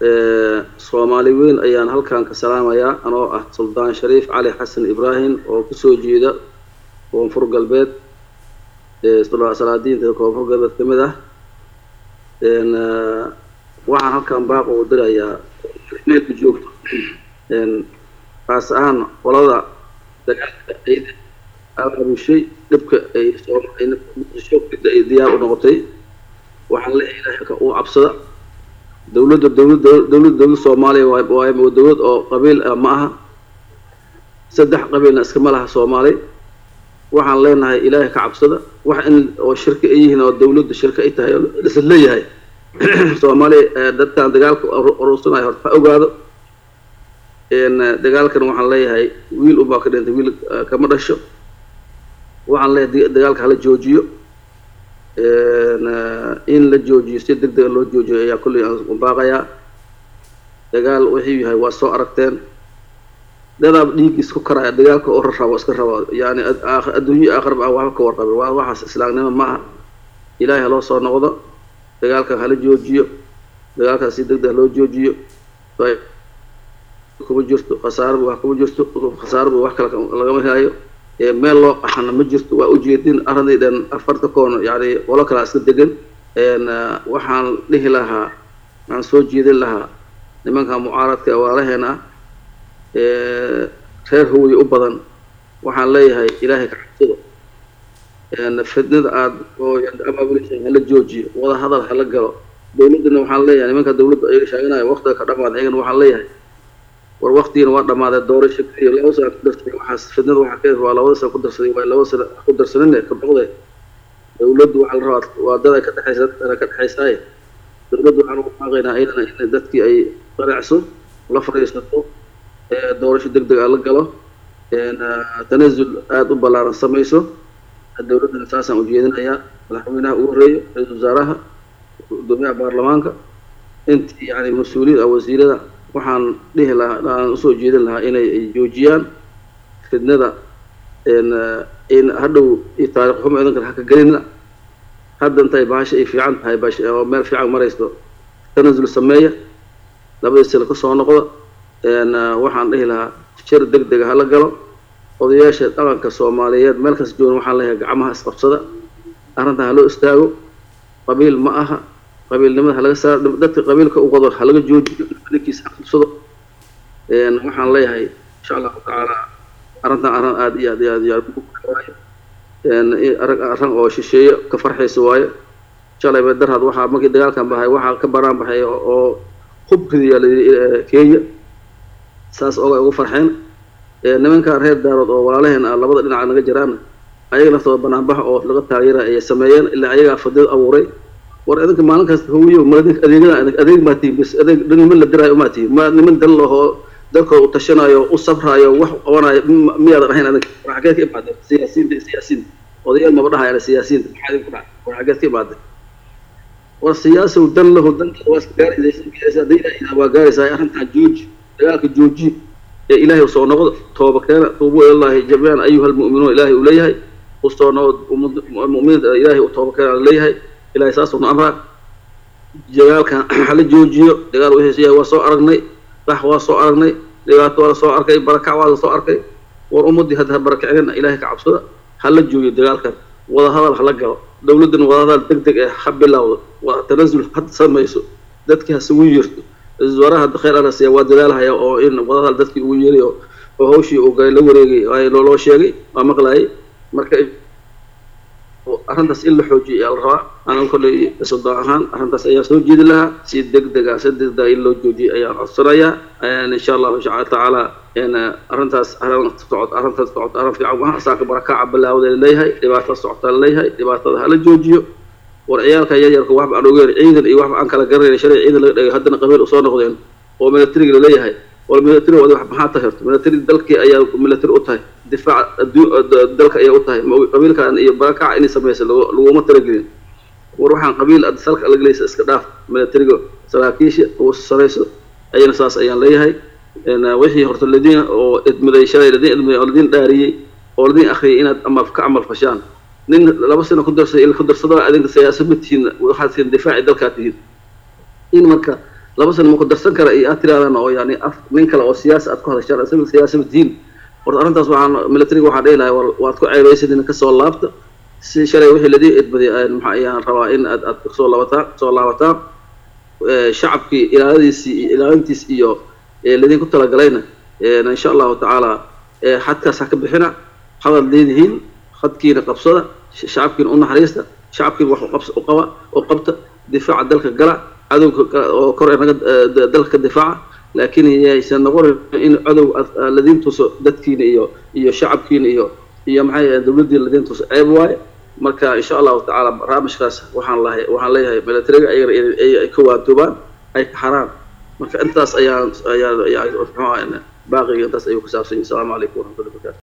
soomaali weyn ayaan halkan ka salaamayaa anoo ah suldaan shariif cali xasan ibraahim oo kusoo jeeda koonfur galbeed salaadiinta koonfur galbeed ka mid ah waxaan halkan baaq ugu dirayaa meelku joogto kaas ahaan qolada dagaalka ciida aabushay dhibka ay soomaalida ay diyaar u noqotay waxaan leeyahay ilaahay uu cabsada dawladda dawlad dawlad dawlad soomaaliya waa dawlad oo qabiil ah ma aha saddex qabiilna iskama laha soomaali waxaan leenahay ilaahay ka cabsada wax in oo shirka ay yihiin oo dawladda shirka ay tahay oo isla leeyahay soomaaliya dadkan dagaalka urursanayo horta ha ogaado dagaalkan waxaan leeyahay wiil unbaa ka dhintay wiil kama dhasho waxaan leeyahay dagaalka hala joojiyo in la joojiyo si deg dega loo joojiyo ayaa kolley aan baaqayaa dagaal wuxuu yahay waa soo aragteen dadaab dhiiggiis ku karaya dagaalka oo rarabo iska rabo yani adduunyo aakhirba aan waxba ka warqabin waa waxaas islaamnimo ma aha ilaahay haloo soo noqdo dagaalkan hala joojiyo dagaalkaas si deg deg loo joojiyo kuma jirto khasaaraba wax kuma jirto khasaaraba wax kale lagama helayo meel loo qaxana ma jirto waa ujeedin arrinday dhan afarta koon yani qolo kalaa iska degan waxaan dhihi lahaa waxaan soo jeedin lahaa nimanka mucaaradka waalaheena ah reer hawey u badan waxaan leeyahay ilaahay ka cabsado fidnada aada oo amaabulisha hala joojiyo wada hadal hala galo dawladdana waxaan leeyahay nimanka dawladda ayaga sheeganaya waqtiga ka dhamaada ayagana waxaan leeyahay war waktigiina waa dhamaaday doorasho iyo laba sana ku darsaday waxaas fidnada waxaa ka waa labada sana ku darsaday waa laba sana ku darsanine ka boqde dawladdu waxaa la rabaa waa dad ay ka dhexaysa dadkana ka dhexaysaaye dawladdu waxaan ugu baaqaynaa iyadana in dadkii ay qanacso la fadhiisato doorasho deg deg a la galo tanazul aada u ballaaran samayso dawladdana saasaan ujeedinayaa madaxweynaha ugu horeeyo ra-iisul wasaaraha gudoomiyaha baarlamaanka intii yani mas-uuliyiin wasiirada waxaan dhihi lahaa aan usoo jeedin lahaa inay joojiyaan fidnada in hadhow iyo taarikh xumo idan kale haka gelina hadda intay bahasha ay fiican tahay bash oo meel fiican maraysto tanazul sameeya labadii sila ka soo noqda waxaan dhihi lahaa shir deg dega hala galo odayaasha dhaqanka soomaaliyeed meel kasta joogan waxaan leeyahay gacmaha isqabsada arrintan haloo istaago qabiil ma aha qabiilnimada halaga saar dadka qabiilka u qado halaga joojiyo ninkiisa aqabsado waxaan leeyahay insha allahu tacaala arrintan arrin aada iyo aad iyo aad iyo aad waayo arag arrin oo shisheeye ka farxaysa waayo shalay bay darhad waxaa markii dagaalkan bahay waxaa ka banaan baxay oo hubkidiya kenya saas oga ugu farxeen nimankan reer daarood oo walaalaheen ah labada dhinaca naga jiraana ayaga naftooda banaanbax oo laga taageera ayay sameeyeen ilaa ayagaa fadid abuuray war idinka maalin kasta hawiyo ma idinka adeegada adeeg maa tihin bis adeeg niman la diraayo umaa tihin ma niman dal lahoo dalkooda u tashanayo u sabraayo wax qabanayo miyaadan ahayn adinka war xageed ka imaadeen siyaasiyiinta siyaasiyiinta odayaal maba dhahayana siyaasiyiinta maxaa idinku dhaca war xageed ka imaadeen war siyaasow dan lahu danka waa iska gaaraysa hadday ilaahay waa gaaraysaa arrintan jooji dagaalka jooji ee ilaahay usoo noqdo tooba keena tuubuu ilallaahi jamiican ayuha almu'minuun ilaahay uu leeyahay usoo noqdo mu'miniinta ilaahay u tooba keena leeyahay ilahay saasuna amraa dagaalkan hala joojiyo dagaal wixiis yahay waa soo aragnay qax waa soo aragnay dhibaato waa la soo arkay barakac waa la soo arkay war ummaddii hadda ha barakicina ilaahay ka cabsada hala joojiyo dagaalkan wada hadal hala galo dawladdana wada hadal deg deg eh ha bilowdo waa tanazul had samayso dadkii hasugu yeerto wasaaraha khayr arasiya waa dadaalhaya oo in wada hadal dadkii ugu yeeray oo hawshii uu la wareegay loo sheegay waa maqlayay marka arrintaas in la xoojiyo ayaa la rabaa aniga kolley sodon ahaan arrintaas ayaa soo jeedi lahaa si deg dega si deg dega in loo joojiyo ayaan codsanayaa insha allahu tacaala arrintaas arrin socod arrintaas socod arrin fiican maaha saaka barakaca bilaawda leeyahay dhibaatada socota leeyahay dhibaatada hala joojiyo war ciyaalka yaryarka waxba aan ogeyn ciidan iyo waxba aan kala garanayn shalay ciidan laga dhigay haddana qabiil usoo noqdeen oo militariga laleeyahay war military wadi wax maxaa tahay horta military dalkii ayaa military u tahay difaac dalka ayaa u tahay qabiilkan iyo barakaca inay samaysa laguma talagelin war waxaan qabiil salka lagalaysa iska dhaaf militariga saraakiisha ugu sarayso ayana saas ayaan leeyahay wixii horta ladiin oo idmiday shalay ladiin idmiday oo ladiin dhaariyey oo ladiin akhriyay inaad ama ka camal fashaan nin laba sano ku darsaday il ku darsado adinka siyaasad ma tihiin waxaad tihiin difaaci dalkaa tihiin in marka laba sana ma ku darsan kara iyo aad tirahdaan oo yani af nin kale oo siyaasi aad ku hadashaan isaga siyaasaba diin horta arrintaas waxaan militariga waxaan dhihi lahay waad ku ceebaysadina kasoo laabta si shalay wixii ladii edbaday maxaa ayaan rabaa in aad aad kasoo laabataan kasoo laabataan shacabkii ilaaladiisii iyo ilaalintiis iyo ladinku talagalayna insha allahu tacaala xadkaas ha ka bixina hadad leedihiin hadkiina qabsada shacabkiina u naxariista shacabkiina wax uqabs u qaba oo qabta difaaca dalka gala cadowga oo kor naga dalka ka difaaca laakiin yaysan noqonin in cadow ladiin tuso dadkiina iyo iyo shacabkiina iyo iyo maxay dawladdii ladiin tuso ceeb waaye marka insha allahu tacaala barnaamijkaas waxaan lahay waxaan leeyahay militariga ayagana ay ka waantoobaan ay ka xaraan marka intaas ayaan ayaan ayaa muxuu ahaa baaqiga intaas ayuu ku saabsan yahay asalaamu calaykum waraxmatullahi wabarakatu